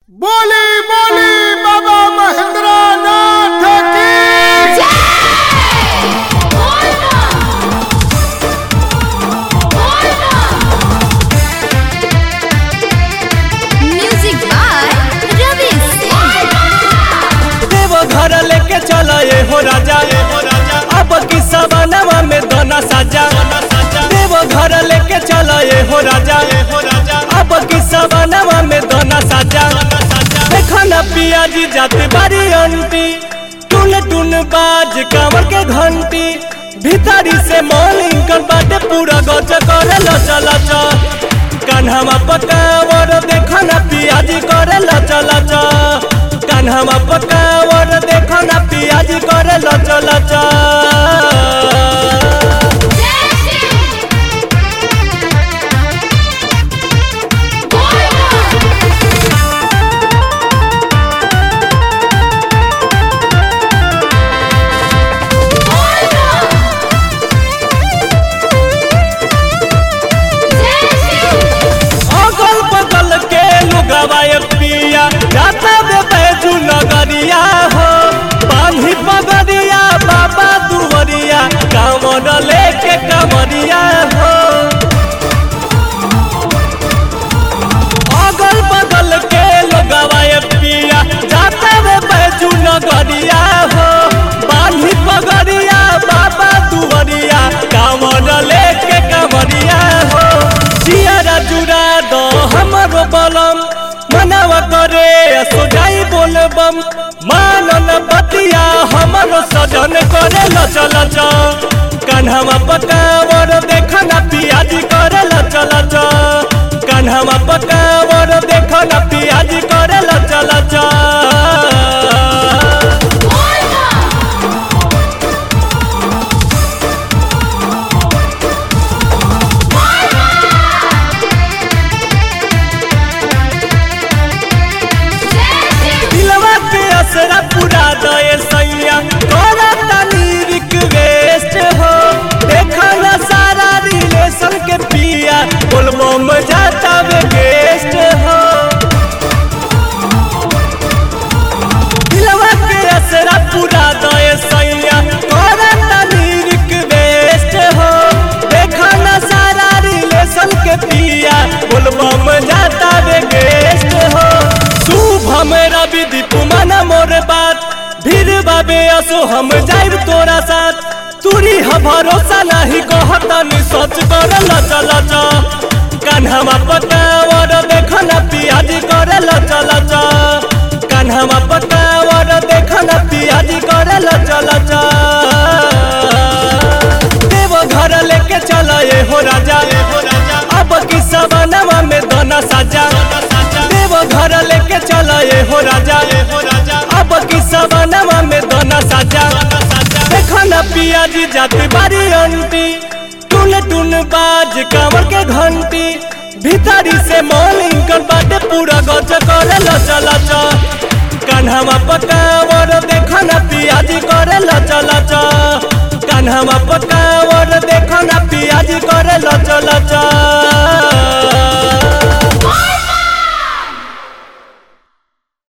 बोली बोली बाबा महेंद्र नाथ की म्यूजिक बाय रवि सिंह देव घर लेके चला ये हो राजा ये हो राजा अब की सवानवा में दोना साजा देव घर लेके चला ये हो राजा ये हो राजा अब की सवानवा में दोना साजा देखो ना पिया जी जाते बारी अंटी टून टून बाज कांवर के घंटी भीतरी से मॉलिंग कर बाटे पूरा गच करे लचा लचा कान्हामा पकावर देखो ना पियाजी करे लचा लचा कान्हामा पकावर देखो ना पियाजी करे लचा लचा अगल बगल के लुगवा ये पिया जाता बे बैजू नगरिया हो बांधी पगड़िया बाबा दुवरिया कामन लेके कमरिया हो अगल बगल के लुगवा ये पिया जाता बे बैजू नगरिया हो बांधी पगड़िया बाबा दुवरिया कामन लेके कमरिया हो जियारा जुड़ा दो हमरो बलम मनावा करे सोजाई बोलबम मानन बतिया हमरो सजन करे लचा लचा कान्हामा पकावर देखना पियाजी करे लचा लचा कान्हामा पकावर देखना पियाजी करे लचा लचा दिलवा के असरा पूरा दए सैया तोरा तनी रिक्वेस्ट हो देखा ना सारा रिलेशन के पिया बोलबो में जाता वे गेस्ट हो दिलवा के असरा पूरा दए सैया तोरा तनी रिक्वेस्ट हो देखा ना सारा रिलेशन के पिया बोलबो में जाता वे गेस्ट हो शुभ मेरा विधि पुमाना मोर बात भीड़ बाबे असो हम जाइब तोरा साथ तुरी ह भरोसा नहीं कहतनी सच कर लचा लचा कान्हामा पकावर देखना पियाजी करे लचा लचा कान्हामा पकावर देखना पियाजी करे लचा लचा देव घर लेके चला ये हो राजा ये हो राजा अब की सवानवा में दोना साजा देव घर लेके चला ये हो राजा ये हो राजा अब की सवानवा में दोना साजा देखो ना पियाजी जाती बारी अंटी टून टून बाज कांवर के घंटी भीतरी से मॉलिंग कर बाटे पूरा गच करे लचा लचा कान्हामा पकावर देखो ना पियाजी करे लचा लचा कान्हामा पकावर देखो ना पियाजी करे लचा लचा